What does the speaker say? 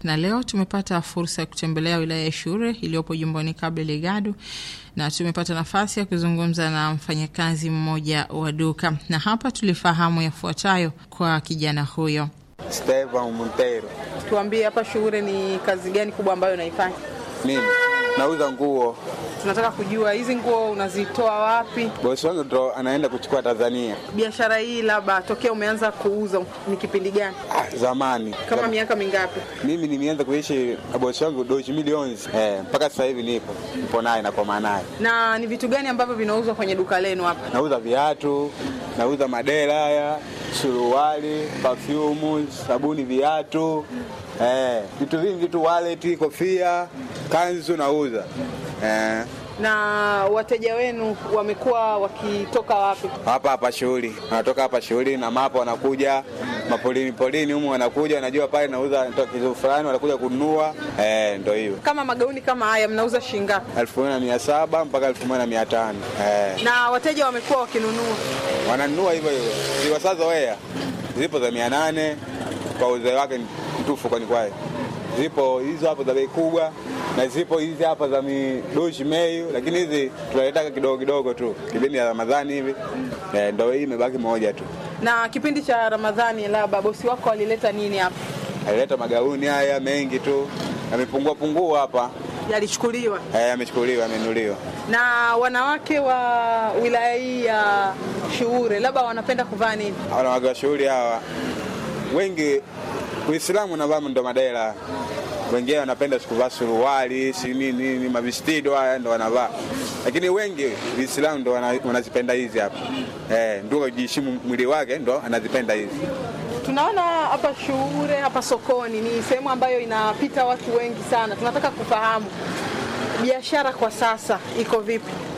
na leo tumepata fursa ya kutembelea wilaya ya Shure iliyopo jimboni Cabo Delgado na tumepata nafasi ya kuzungumza na mfanyakazi mmoja wa duka, na hapa tulifahamu yafuatayo kwa kijana huyo. Stevan Montero. Tuambie hapa Shure ni kazi gani kubwa ambayo unaifanya? Mimi nauza nguo. Tunataka kujua hizi nguo unazitoa wapi? Bosi wangu ndo anaenda kuchukua Tanzania. Biashara hii labda tokea umeanza kuuza ni kipindi gani? Ah, zamani Kama Zam- miaka mingapi? mimi nimeanza kuishi na bosi wangu doji milioni eh, mpaka sasa hivi nipo nipo naye na kwa naye. Na ni vitu gani ambavyo vinauzwa kwenye duka lenu hapa? Nauza viatu, nauza madera haya, suruali, perfume, sabuni, viatu eh, vitu vingi tu, wallet, kofia, kanzu nauza eh, Na wateja wenu wamekuwa wakitoka wapi? hapa hapa shughuli, wanatoka hapa shughuli na mapo, wanakuja mapolini polini humu, wanakuja wanajua pale nauza natoa kitu fulani, wanakuja kununua eh, ndo hiyo Kama magauni kama haya mnauza shilingi ngapi? elfu moja na mia saba mpaka elfu moja na mia tano eh. Na wateja wamekuwa wakinunua? wananunua hivyo hivyo, ziwasazoea zipo za mia nane kwa uzee wake mtufu, kwani kwaye zipo hizo hapo za bei kubwa na zipo hizi hapa za midoshi meyu, lakini hizi tunaletaka kidogo kidogo tu kipindi ya Ramadhani hivi eh, ndo hii imebaki moja tu. Na kipindi cha Ramadhani labda bosi wako alileta nini hapa? Alileta magauni haya mengi tu, yamepungua pungua hapa Yalichukuliwa. eh, yamechukuliwa, yamenuliwa. Na wanawake wa wilaya hii ya Shuure labda wanapenda kuvaa nini? wanawake wa shughuli hawa wengi Uislamu navaa ndo madela, wengine wanapenda sikuvaa suruali si nini nini, mavistido haya ndo wanavaa, lakini wengi Uislamu ndo wana- wanazipenda hizi hapa eh, ndio kujiheshimu mwili wake ndo anazipenda hizi. Tunaona hapa Shuure, hapa sokoni ni sehemu ambayo inapita watu wengi sana. Tunataka kufahamu biashara kwa sasa iko vipi?